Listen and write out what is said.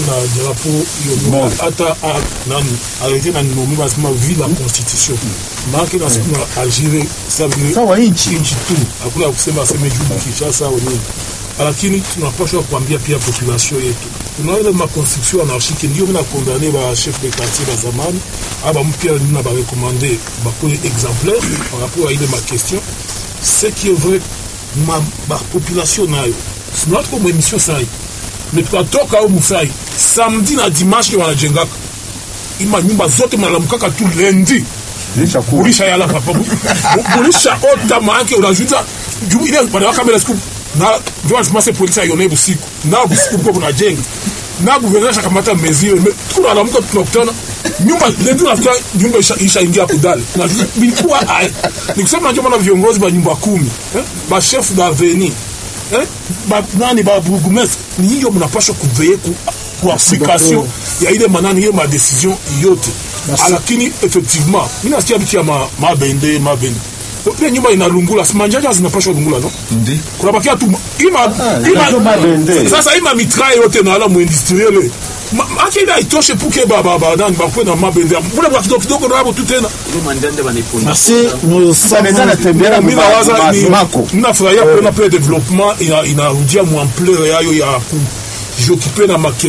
na drapeau hiyo hata a- nani arrete na ninomi basema vi la constitution maake na siku na Algeria sa vile Sawa nchi. nchi tu hakuna ya kusema aseme juu Kinshasa au nini, lakini tunapaswa kuambia pia population yetu tunaona ma constitution anarchique ndio mina condamné ba chef de quartier ba zamani aba mpya nina ba recommander ba ko exemplaire par rapport à ile ma question ce qui est vrai ma ba population nayo sina tuko mu émission sai mais tukatoka au musai samedi na dimanche ndio wanajengaka ima nyumba zote mnalamkaka tu lendi Lisha kuwa. bulisha yala papa bu- bu- bulisha ota maake unajuta juu ile wanawaka mbele siku na ndio wanasema polisi aione busiku na busiku kwa kunajenga na guverneur shakamata mesure me tunalamuka tunakutana nyumba lendi unakuta nyumba isha, isha ingia kudale unajua bilikuwa ai ni kusema ndio maana viongozi wa nyumba kumi eh? ba chef d'avenue eh? ba nani ba bourgmestre ni hiyo mnapaswa kuveye ku ku application ya ile manani hiyo ma decision yote lakini effectivement mimi nasikia vitu ya ma- mabende mabende ile nyumba inalungula si manjanja zinapashwa lungula no Ndi. kuna bakia tu ima ndio mabende. sasa ima mitra yote na ala mu industriel ake ile aitoshe puke ba ba ba nani bakwe na mabende mbona kwa kidogo kidogo na hapo tu tena Ile manjanja banaiponda. Merci, nous sommes natembea mimi nawaza ni mako. mimi nafurahia kuona pia development ina inarudia mu ampleur yayo ya ku jiokipe na ma